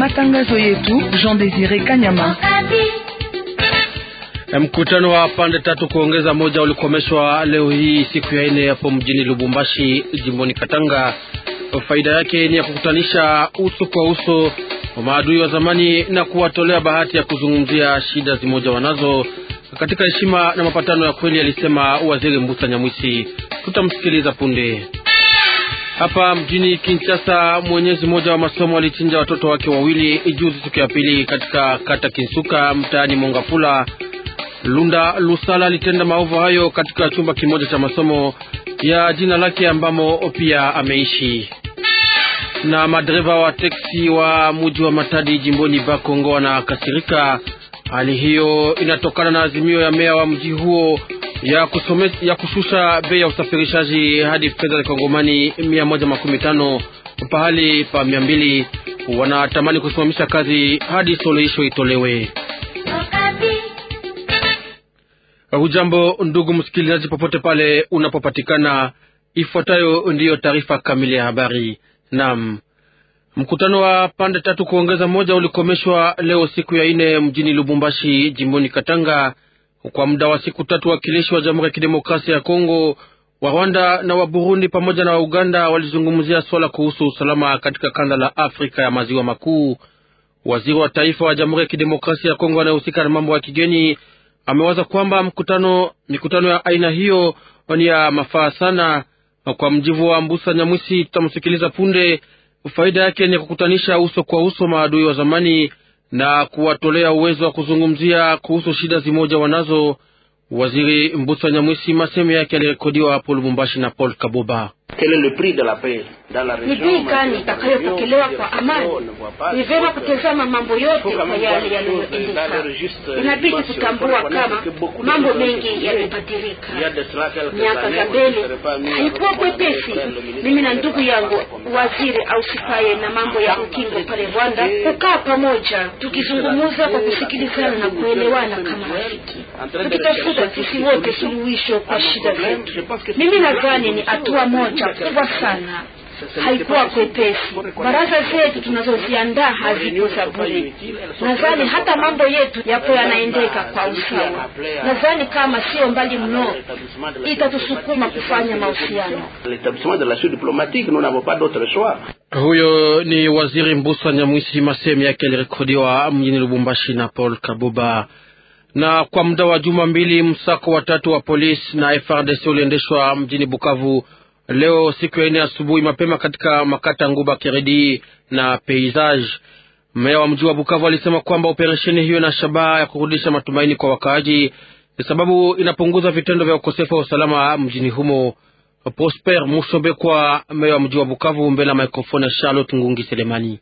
matangazo yetu. Jean Desire Kanyama. Mkutano wa pande tatu kuongeza moja ulikomeshwa leo hii siku ya ine hapo mjini Lubumbashi jimboni Katanga. Faida yake ni ya kukutanisha uso kwa uso wa maadui wa zamani na kuwatolea bahati ya kuzungumzia shida zimoja wanazo katika heshima na mapatano ya kweli, alisema waziri Mbusa Nyamwisi. Tutamsikiliza punde. Hapa mjini Kinshasa, mwenyezi mmoja wa masomo alichinja watoto wake wawili ijuzi siku ya pili katika kata Kinsuka mtaani Mongafula. Lunda Lusala alitenda maovu hayo katika chumba kimoja cha masomo ya jina lake ambamo pia ameishi. Na madereva wa teksi wa muji wa Matadi jimboni Bakongo wanakasirika. Hali hiyo inatokana na azimio ya meya wa mji huo ya, kusome, ya kushusha bei ya usafirishaji hadi fedha za kongomani mia moja makumi tano pahali pa mia mbili. Wanatamani kusimamisha kazi hadi suluhisho itolewe. Hujambo ndugu msikilizaji, popote pale unapopatikana, ifuatayo ndiyo taarifa kamili ya habari. Naam, mkutano wa pande tatu kuongeza moja ulikomeshwa leo siku ya ine mjini Lubumbashi jimboni Katanga. Kwa muda wa siku tatu, wakilishi wa Jamhuri ya Kidemokrasia ya Kongo, wa Rwanda na wa Burundi pamoja na wa Uganda walizungumzia swala kuhusu usalama katika kanda la Afrika ya maziwa makuu. Waziri wa taifa wa Jamhuri ya Kidemokrasia ya Kongo anayehusika na mambo ya kigeni amewaza kwamba mkutano mikutano ya aina hiyo ni ya mafaa sana. Kwa mjivu wa Mbusa Nyamwisi, tutamsikiliza punde. Faida yake ni kukutanisha uso kwa uso maadui wa zamani na kuwatolea uwezo wa kuzungumzia kuhusu shida zimoja wanazo. Waziri Mbusa Nyamwisi, masemo yake yalirekodiwa hapo Lubumbashi na Paul Kaboba. Ni bei gani itakayopokelewa kwa amani? Ni vyema kutazama mambo yote kwa yale yanayoendeka. Inabidi kutambua kama mambo mengi yamebadilika. Miaka za mbele haikuwa kwepesi. Mimi na ndugu yangu waziri ausikaye na mambo ya ukingo pale Rwanda kukaa pamoja, tukizungumza kwa kusikilizana na kuelewana kama rafiki, tukitafuta sisi wote suluhisho kwa shida zetu. Mimi nadhani ni hatua moja kubwa sana haikuwa kwepesi. Baraza zetu tunazoziandaa haziko za bure. Nadhani hata mambo yetu yapo yanaendeka kwa usawa. Nadhani kama sio mbali mno, itatusukuma kufanya mahusiano. Huyo ni waziri Mbusa Nyamwisi, masehemu yake yalirekodiwa mjini Lubumbashi na Paul Kabuba. Na kwa muda wa juma mbili, msako watatu wa polisi na FRDC uliendeshwa mjini Bukavu leo siku ya ine asubuhi mapema katika makata Nguba, Keredi na Peisage. Meya wa mji wa Bukavu alisema kwamba operesheni hiyo ina shabaha ya kurudisha matumaini kwa wakaaji, sababu inapunguza vitendo vya ukosefu wa usalama mjini humo. Prosper Mushobekwa, meya wa mji wa Bukavu, mbele ya mikrofoni ya Charlotte Ngungi Selemani.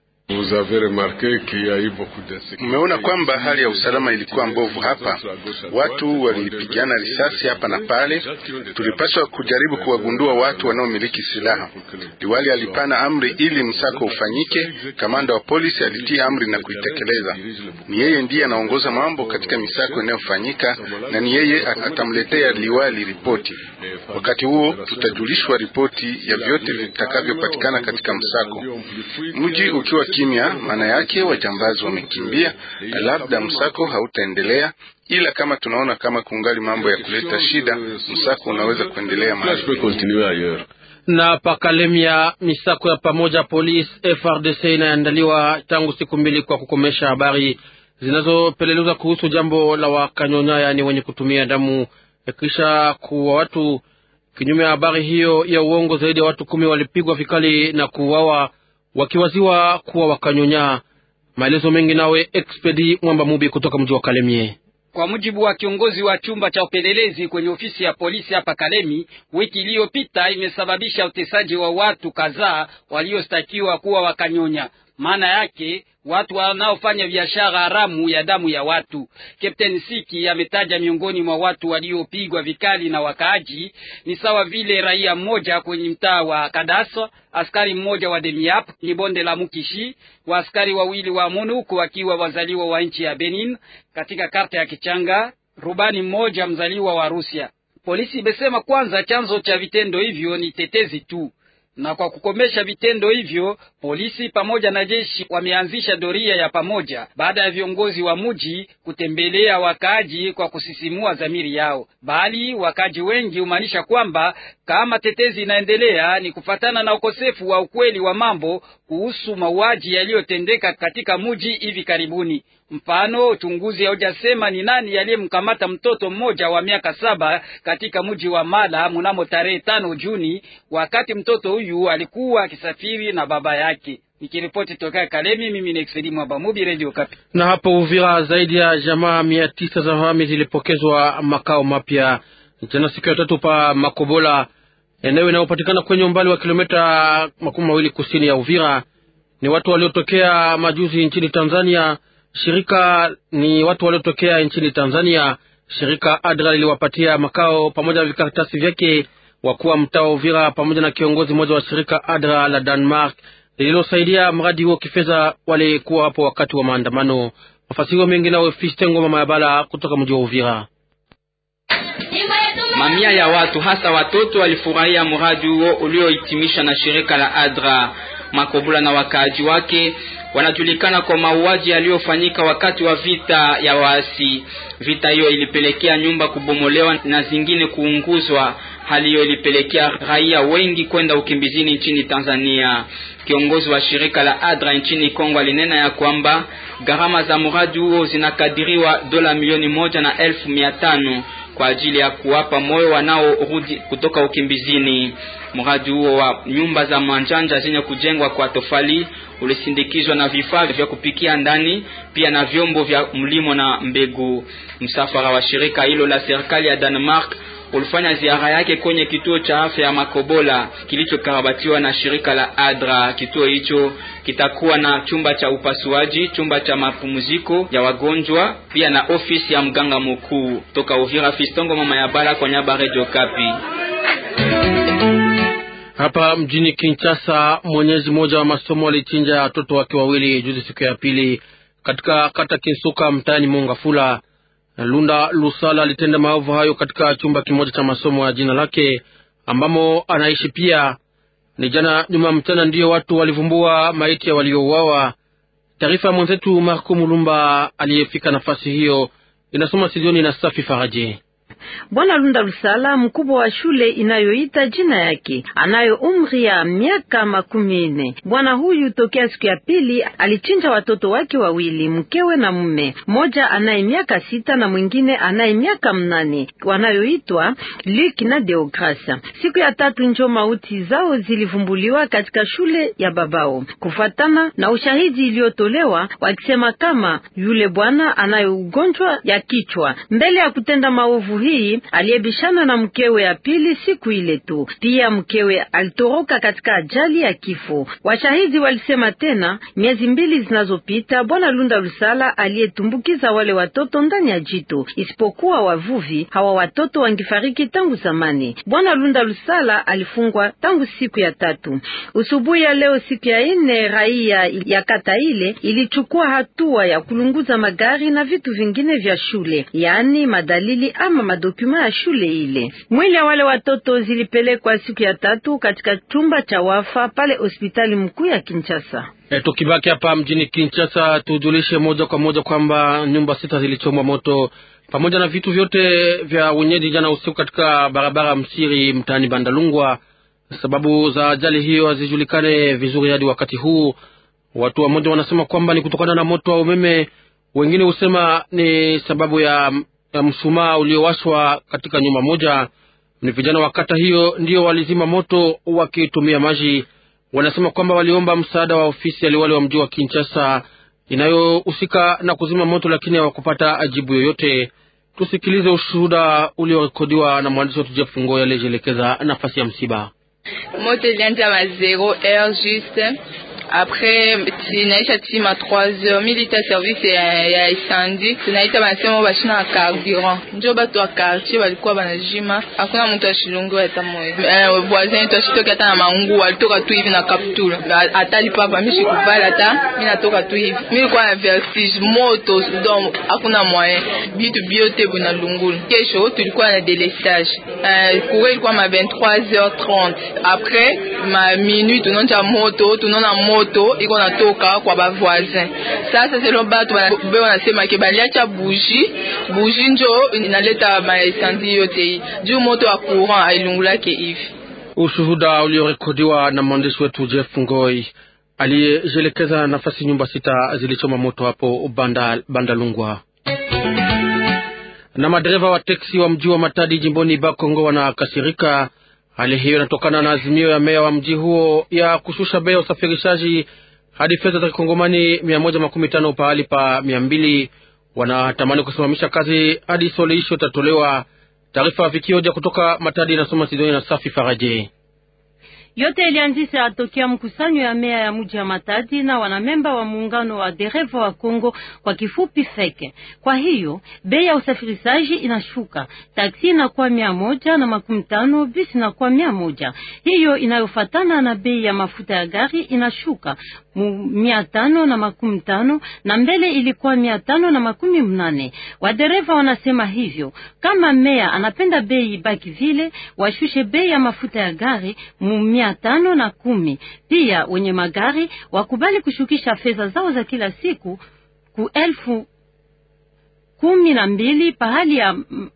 Mmeona kwamba hali ya usalama ilikuwa mbovu hapa, watu walipigana risasi hapa na pale. Tulipaswa kujaribu kuwagundua watu wanaomiliki silaha. Liwali alipana amri ili msako ufanyike. Kamanda wa polisi alitia amri na kuitekeleza. Ni yeye ndiye anaongoza mambo katika misako inayofanyika, na ni yeye atamletea liwali ripoti. Wakati huo tutajulishwa ripoti ya vyote vitakavyopatikana katika msako. Mji ukiwa kimya, maana yake wajambazi wamekimbia na labda msako hautaendelea, ila kama tunaona kama kungali mambo ya kuleta shida, msako unaweza kuendelea mahali na pakalemia. Misako ya pamoja polisi FRDC inaandaliwa tangu siku mbili kwa kukomesha habari zinazopelelezwa kuhusu jambo la wakanyonya, yaani wenye kutumia damu kisha kuwa watu. Kinyume ya habari hiyo ya uongo, zaidi ya watu kumi walipigwa vikali na kuuawa wakiwaziwa kuwa wakanyonya. Maelezo mengi nawe Expedi Mwamba Mubi kutoka mji wa Kalemie. Kwa mujibu wa kiongozi wa chumba cha upelelezi kwenye ofisi ya polisi hapa Kalemi, wiki iliyopita imesababisha utesaji wa watu kadhaa waliostakiwa kuwa wakanyonya. Maana yake watu wanaofanya biashara haramu ya damu ya watu. Captain Siki ametaja miongoni mwa watu waliopigwa vikali na wakaaji ni sawa vile raia mmoja kwenye mtaa wa Kadaswa, askari mmoja wa Demiap ni bonde la Mukishi, wa askari wawili wa MONUC wakiwa wazaliwa wa nchi ya Benin katika karta ya Kichanga, rubani mmoja mzaliwa wa Rusia. Polisi imesema kwanza chanzo cha vitendo hivyo ni tetezi tu Na kwa kukomesha vitendo hivyo, polisi pamoja na jeshi wameanzisha doria ya pamoja baada ya viongozi wa mji kutembelea wakaaji kwa kusisimua dhamiri yao, bali wakaaji wengi humaanisha kwamba kama tetezi inaendelea ni kufatana na ukosefu wa ukweli wa mambo kuhusu mauaji yaliyotendeka katika mji hivi karibuni. Mfano, uchunguzi haujasema ni nani aliyemkamata mtoto mmoja wa miaka saba katika mji wa Mala mnamo tarehe tano Juni, wakati mtoto huyu alikuwa akisafiri na baba yake. Nikiripoti toka Kalemi, mimi ni Exedi Mwabamubi, Radio Kapi. Na hapo Uvira, zaidi ya jamaa mia tisa za wahami zilipokezwa makao mapya jana siku ya tatu pa Makobola, eneo inayopatikana kwenye umbali wa kilomita makumi mawili kusini ya Uvira. Ni watu waliotokea majuzi nchini Tanzania. Shirika ni watu waliotokea nchini Tanzania. Shirika ADRA liliwapatia makao pamoja na vikaratasi vyake. Wakuu wa mtaa wa Uvira pamoja na kiongozi mmoja wa shirika ADRA la Denmark lililosaidia mradi huo kifedha walikuwa hapo wakati wa maandamano. Mafasiriwa mengi nawe Fistengo mama ya Bala kutoka mji wa Uvira. Mamia ya watu hasa watoto walifurahia mradi huo uliohitimishwa na shirika la ADRA. Makobula na wakaaji wake wanajulikana kwa mauaji yaliyofanyika wakati wa vita ya waasi. Vita hiyo ilipelekea nyumba kubomolewa na zingine kuunguzwa. Hali hiyo ilipelekea raia wengi kwenda ukimbizini nchini Tanzania. Kiongozi wa shirika la ADRA nchini Kongo alinena ya kwamba gharama za mradi huo zinakadiriwa dola milioni moja na elfu mia tano kwa ajili ya kuwapa moyo wanaorudi kutoka ukimbizini. Mradi huo wa nyumba za manjanja zenye kujengwa kwa tofali ulisindikizwa na vifaa vya kupikia ndani, pia na vyombo vya mlimo na mbegu. Msafara wa shirika hilo la serikali ya Denmark ulifanya ziara yake kwenye kituo cha afya ya Makobola kilichokarabatiwa na shirika la ADRA. Kituo hicho kitakuwa na chumba cha upasuaji, chumba cha mapumziko ya wagonjwa, pia na ofisi ya mganga mkuu. Toka Uvira, Fistongo mama ya Bala kwa nyaba, Radio Kapi. Hapa mjini Kinshasa, mwenyezi mmoja wa masomo alichinja watoto wake wawili juzi siku ya pili katika kata Kinsuka mtaani Mongafula. Lunda Lusala alitenda maovu hayo katika chumba kimoja cha masomo ya jina lake ambamo anaishi pia. Ni jana juma mchana ndiyo watu walivumbua maiti ya waliouawa. Taarifa ya mwenzetu Marco Mulumba aliyefika nafasi hiyo inasoma Sidioni na Safi Faraji. Bwana Lunda Lusala, mkubwa wa shule inayoita jina yake, anayo umri ya miaka makumi nne. Bwana huyu tokea siku ya pili alichinja watoto wake wawili, mkewe na mume mmoja, anaye miaka sita na mwingine anaye miaka mnane, wanayoitwa Luke na Deogracia. Siku ya tatu njo mauti zao zilivumbuliwa katika shule ya babao, kufuatana na ushahidi iliyotolewa wakisema kama yule bwana anayo ugonjwa ya kichwa. Mbele ya kutenda maovu hii aliyebishana na mkewe ya pili siku ile tu. Pia mkewe alitoroka katika ajali ya kifo. Washahidi walisema tena, miezi mbili zinazopita bwana Lunda Lusala aliyetumbukiza wale watoto ndani ya jito, isipokuwa wavuvi hawa watoto wangifariki tangu zamani. Bwana Lunda Lusala alifungwa tangu siku ya tatu. Usubuhi ya leo siku ya ine, raia ya kata ile ilichukua hatua ya kulunguza magari na vitu vingine vya shule, yaani madalili ama madokuma ya shule ile. Mwili ya wale watoto zilipelekwa siku ya tatu katika chumba cha wafa pale hospitali mkuu ya Kinshasa. E, tukibaki hapa mjini Kinshasa tujulishe moja kwa moja kwamba nyumba sita zilichomwa moto pamoja na vitu vyote vya wenyeji jana usiku katika barabara Msiri mtaani Bandalungwa. Sababu za ajali hiyo hazijulikane vizuri hadi wakati huu. Watu wamoja wanasema kwamba ni kutokana na moto wa umeme, wengine husema ni sababu ya ya mshumaa uliowashwa katika nyumba moja. Ni vijana wa kata hiyo ndio walizima moto wakitumia maji. Wanasema kwamba waliomba msaada wa ofisi ya liwali wa mji wa Kinshasa inayohusika na kuzima moto, lakini hawakupata ajibu yoyote. Tusikilize ushuhuda uliorekodiwa na mwandishi wetu Jeff Ngoya aliyejielekeza nafasi ya msiba. Moto ilianza ma zero heure juste Après tunaisha tima 3 heures milita service ya, ya incendie tunaita banasema bashina ya carburant njo batu wa quartier balikuwa banajima, hakuna mtu ashilungiwa hata moja. Eh, voisin yetu ashitoki hata na manguo, alitoka tu hivi na kaptula atali papa mishi kuvala hata mimi natoka tu hivi, mimi nilikuwa na vertige moto donc hakuna moyen bitu biote buna lungula. Kesho tulikuwa na delestage eh, courrier ilikuwa ma 23h30 après ma minuit tunaonja moto tunaona moto iko natoka kwa ba voisin. Sasa selo batu be wanasema ke baliacha bougie bougie njo inaleta maesanzi yote juu moto wa courant ailungulake hivi. Ushuhuda uliorekodiwa na mwandishi wetu Jeff Ngoi aliyejelekeza nafasi nyumba sita zilichoma moto hapo Banda, Banda Lungwa. Na madereva wa teksi wa mji wa Matadi jimboni Bakongo wanakasirika. Hali hiyo inatokana na azimio ya meya wa mji huo ya kushusha bei ya usafirishaji hadi fedha za kikongomani mia moja makumi tano pahali pa mia mbili. Wanatamani kusimamisha kazi hadi suluhisho itatolewa. Taarifa vikioja kutoka Matadi inasoma Sidoni na Safi Faraje. Yote ilianzisha tokea mkusanyo ya meya ya mji wa Matadi na wanamemba wa muungano wa dereva wa Kongo kwa kifupi feke. Kwa hiyo bei ya usafirishaji inashuka, taksi inakuwa mia moja na makumi tano, bisi inakuwa mia moja. Hiyo inayofatana na bei ya mafuta ya gari inashuka mia tano na makumi tano na mbele ilikuwa mia tano na makumi mnane. Wadereva wanasema hivyo, kama meya anapenda bei ibaki vile, washushe bei ya mafuta ya gari mu mia tano na kumi. Pia wenye magari wakubali kushukisha fedha zao za kila siku ku elfu kumi na mbili pahali ya,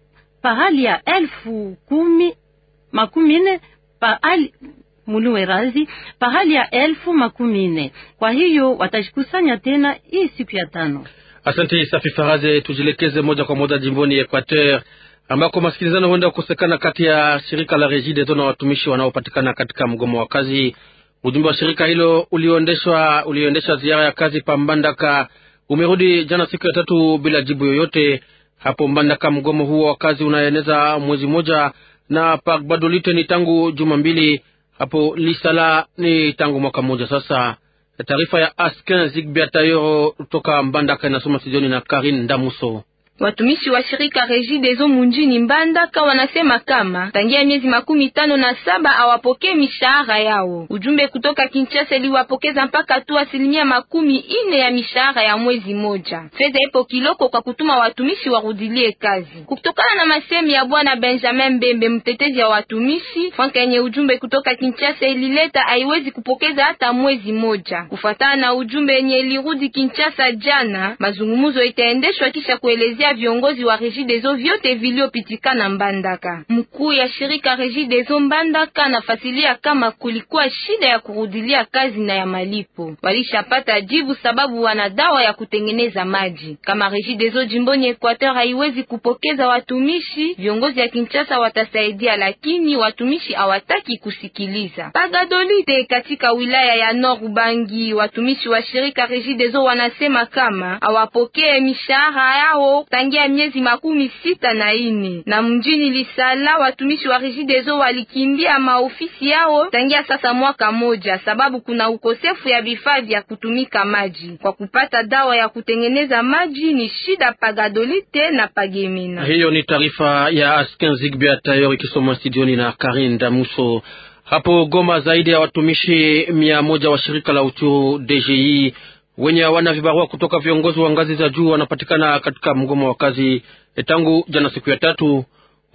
pahali ya elfu kumi makumi nne pahali muluwe razi pahali ya elfu makumi nne. Kwa hiyo watajikusanya tena hii siku ya tano. Asante Safi Faraze. Tujielekeze moja kwa moja jimboni Equateur ambako masikilizano huenda kukosekana kati ya shirika la Regideso na watumishi wanaopatikana katika mgomo wa kazi. Ujumbe wa shirika hilo ulioendeshwa ulioendesha ziara ya kazi pa Mbandaka umerudi jana siku ya tatu bila jibu yoyote. Hapo Mbandaka, mgomo huo wa kazi unaeneza mwezi mmoja, na pa Badolite ni tangu juma mbili, hapo Lisala ni tangu mwaka mmoja sasa. Taarifa ya Askin Zigbia Tayoro toka Mbandaka inasoma Sidoni na Karin Ndamuso. Watumishi wa shirika Regideso munjini Mbandaka wanasema kama tangia miezi makumi tano na saba hawapokee mishahara yao. Ujumbe kutoka Kinshasa iliwapokeza mpaka tu asilimia makumi ine ya mishahara ya mwezi moja. Fedha ipo kiloko kwa kutuma watumishi warudilie kazi. Kutokana na masemi ya bwana Benjamin Mbembe, mtetezi wa watumishi, franka yenye ujumbe kutoka Kinshasa ilileta haiwezi kupokeza hata mwezi moja. Kufuatana na ujumbe yenye ilirudi Kinshasa jana, mazungumzo itaendeshwa kisha kuelezea viongozi wa Regideso vyote viliopitikana Mbandaka. Mkuu ya shirika Regideso Mbandaka nafasilia kama kulikuwa shida ya kurudilia kazi na ya malipo. Walishapata jibu sababu wana dawa ya kutengeneza maji. Kama Regideso jimboni Equateur haiwezi kupokeza watumishi, viongozi ya Kinshasa watasaidia, lakini watumishi hawataki kusikiliza. Pagadolite katika wilaya ya Nord Ubangi, watumishi wa shirika Regideso wanasema kama hawapokee mishahara yao tangia miezi makumi sita na ine na mjini Lisala watumishi wa Regideso walikimbia maofisi yao tangia sasa mwaka moja, sababu kuna ukosefu ya vifaa vya kutumika maji. Kwa kupata dawa ya kutengeneza maji ni shida Pagadolite na Pagemena. Hiyo ni taarifa ya Askin Zigbia Tayor ikisoma studioni na Karin Damuso. Hapo Goma, zaidi ya watumishi mia moja wa shirika la uchuru DGI wenye hawana vibarua kutoka viongozi wa ngazi za juu wanapatikana katika mgomo wa kazi tangu jana siku ya tatu.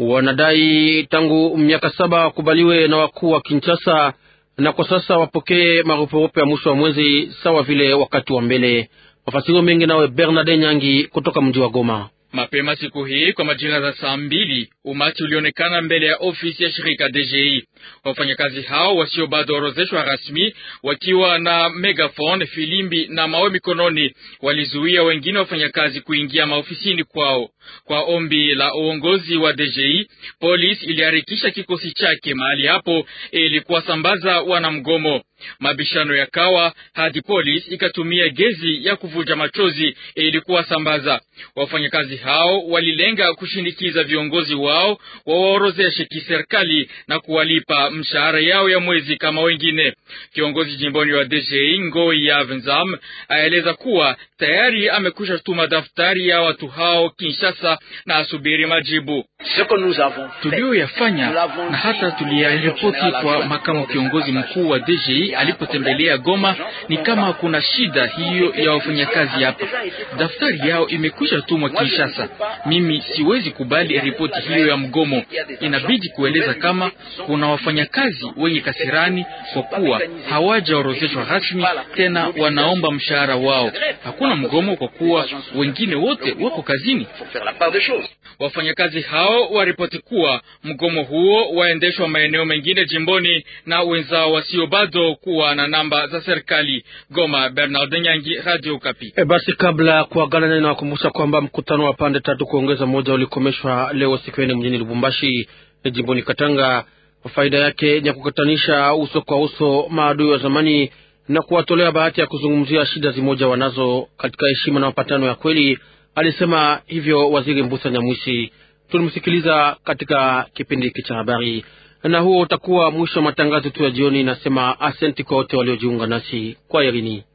Wanadai tangu miaka saba wakubaliwe na wakuu wa Kinshasa na kwa sasa wapokee marupurupu ya mwisho wa mwezi sawa vile wakati wa mbele. Mafasirio mengi nawe Bernard Nyangi kutoka mji wa Goma. Mapema siku hii kwa majira za saa mbili umati ulionekana mbele ya ofisi ya shirika DGI. Wafanyakazi hao wasio bado orozeshwa rasmi, wakiwa na megafone, filimbi na mawe mikononi, walizuia wengine wafanyakazi kuingia maofisini kwao. Kwa ombi la uongozi wa DGI, polisi iliharikisha kikosi chake mahali hapo ili kuwasambaza wanamgomo. Mabishano yakawa hadi polisi ikatumia gezi ya kuvuja machozi ili kuwasambaza. Wafanyakazi hao walilenga kushinikiza viongozi wao wawaorozeshe kiserikali na kuwalipa mshahara yao ya mwezi kama wengine. Kiongozi jimboni wa DGI Ngoi ya Venzam aeleza kuwa tayari amekwisha tuma daftari ya watu hao Kinshasa na asubiri majibu. Tuliyoyafanya na hata tuliyaripoti kwa makamu kiongozi mkuu wa DGI alipotembelea Goma, ni kama kuna shida hiyo ya wafanyakazi hapa. Daftari yao imekwisha tumwa Kinshasa. Mimi siwezi kubali ripoti hiyo ya mgomo. Inabidi kueleza kama kuna wafanyakazi wenye kasirani kwa kuwa hawajaorozeshwa rasmi, tena wanaomba mshahara wao. Hakuna mgomo kwa kuwa wengine wote wako kazini. Wafanyakazi hao waripoti kuwa mgomo huo waendeshwa maeneo mengine jimboni na wenzao wasio bado kuwa na namba za serikali. Goma, Bernard Nyangi, Radio Kapi. E, basi kabla ya kuagana nani, nawakumbusha kwamba mkutano wa pande tatu kuongeza moja ulikomeshwa leo siku ine mjini Lubumbashi jimboni Katanga. Faida yake ni ya kukutanisha uso kwa uso maadui wa zamani na kuwatolea bahati ya kuzungumzia shida zimoja wanazo katika heshima na mapatano ya kweli. Alisema hivyo Waziri Mbusa Nyamwisi. Tulimsikiliza katika kipindi hiki cha habari, na huo utakuwa mwisho wa matangazo tu ya jioni. Nasema asenti kwa wote waliojiunga nasi kwa Irini.